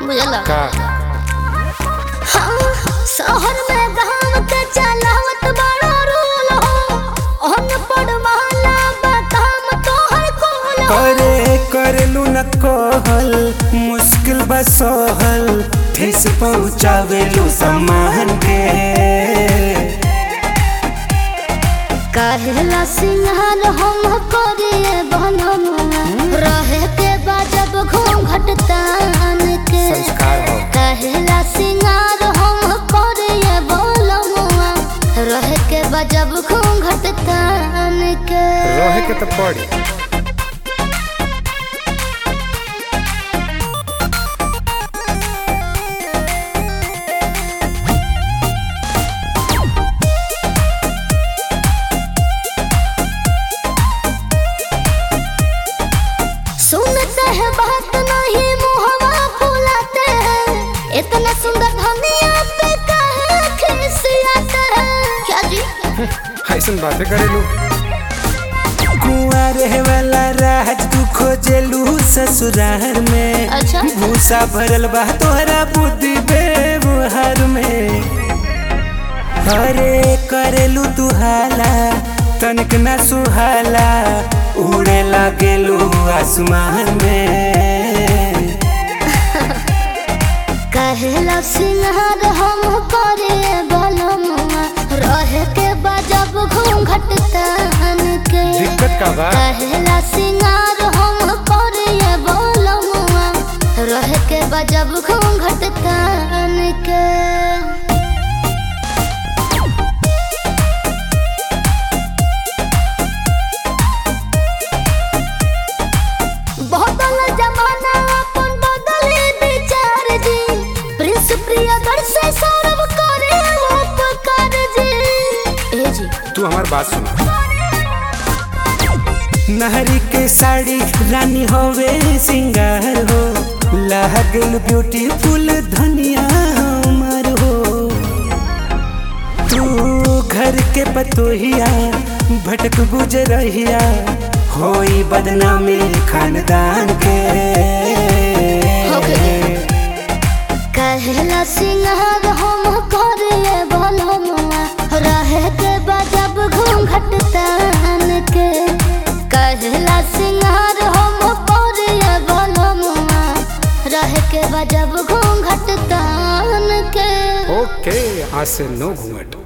बुझला का हाँ, शहर में गाँव के चलावत बड़ा रूल हो अनपढ़ वाला बदाम तोहर कुल हो करे करलू न कहल मुश्किल बसहल ठेस पहुँचावेलू सम्मान के कहला सिंहार हम करिए बनमुआ रहे के बाजब घूंघट तान के संस्कार हो कहला सिंगार हम करिए बोलमुआ रहे के बाजब घूंघट तान के रहे के तो पड़ी सुनते हैं बात नहीं मुहवा फुलाते हैं इतना सुंदर धनिया पे काहे खिसियाते हैं क्या जी ऐसन बातें करेलू कुआं रहे वाला राज तू खोजेलू ससुराल में अच्छा। भूसा भरल बा तोहरा बुद्धि व्यवहार में अरे करेलू तू हाला तनिक ना सुहाला उड़े लागेलू आसमान में कहला सिंहार हम करे बलमुआ रहे के बजब घूंघट तान के दिक्कत का बा कहला सिंगार हम करे बलमुआ रहे के बजब घूंघट तान के बदल जमाना अपन बदले विचार जी प्रिंस प्रियदर से सौरभ करे उपकार जी ए जी तू हमार बात सुन नहरी के साड़ी रानी होवे सिंगार हो लागल ब्यूटीफुल धनिया हमर हो तू घर के पतोहिया भटक गुजरहिया होई बदनामी खानदान के कहला सिंगार हम करे बलमुआ रहे के बजब घूंघट तान के कहला सिंगार हम करे बलमुआ रहे के बजब घूंघट तान के ओके आज से नो घूंघट